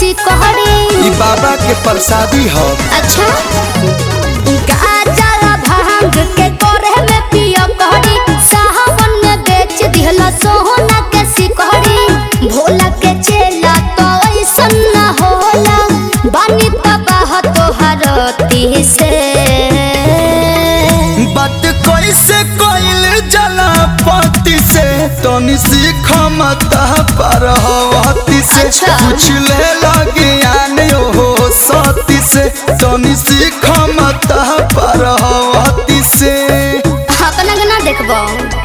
सिकहरी ई बाबा के प्रसादी ह अच्छा गाजर भांग के कोरे में पियो कहरी साहबन में बेच दिहला सोहना के सिकहरी भोला के चेला तो ऐसन ना होला बानी तबाह तोहरती से बात कैसे कइल जला पति से तनी सीख मत पर हवती से अच्छा। कुछ ले लगे आने हो सती से तनी सीख मत पर हवती से अपना के ना देखबो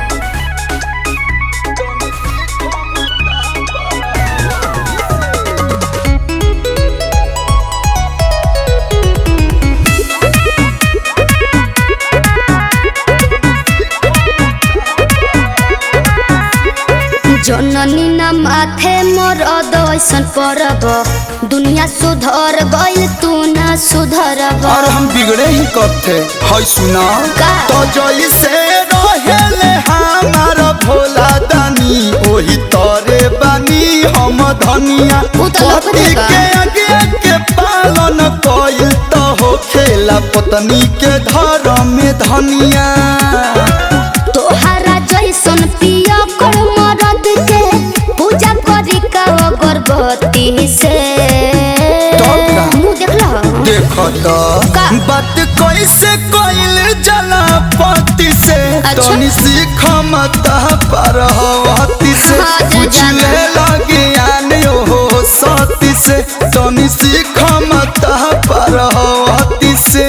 जननी ना माथे मोर अदैसन परब दुनिया सुधर गइल तू ना सुधरब और हम बिगड़े ही करते है सुना का? तो जैसे रहेले हमार भोला दानी ओही तोरे बानी हम धनिया उ तो लौकत पति बा। के आगे के पालन कइल तो हो खेला पत्नी के धर्म में धनिया तोहरा जैसन पिया कर मरद के पूजा करी का अगरबत्ती से तब का? मुंह देखला देखो तो का? बात कैसे कइल जला पति से अच्छा। तनी सीख मत पर हवती से हाँ, जा, कुछ जा, जा। ले लगे आने हो सती से तनी सीख मत पर हवती से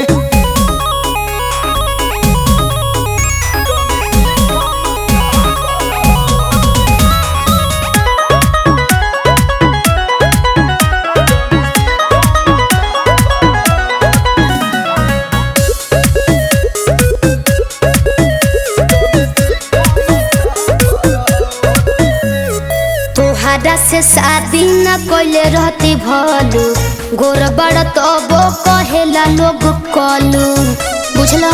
तोहरा से शादी न कइले रहती भलू गोर बड़ तबो कहेला लोग कलू बुझला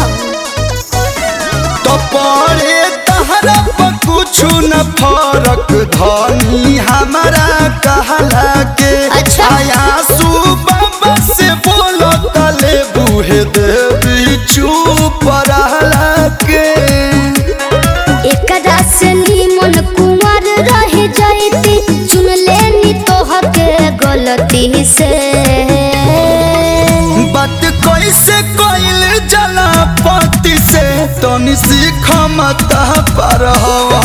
तो पड़े तहरा पर कुछ न फरक धनी हमारा कहला के अच्छा। आया सुबह से बोलो तले बूहे देवी चुप रहला के एकरा से नीमन कुंवर रह जाती चुन लेनी तोहके गलती से बात कैसे कइल जला पति से तनी सीख मत पर हवा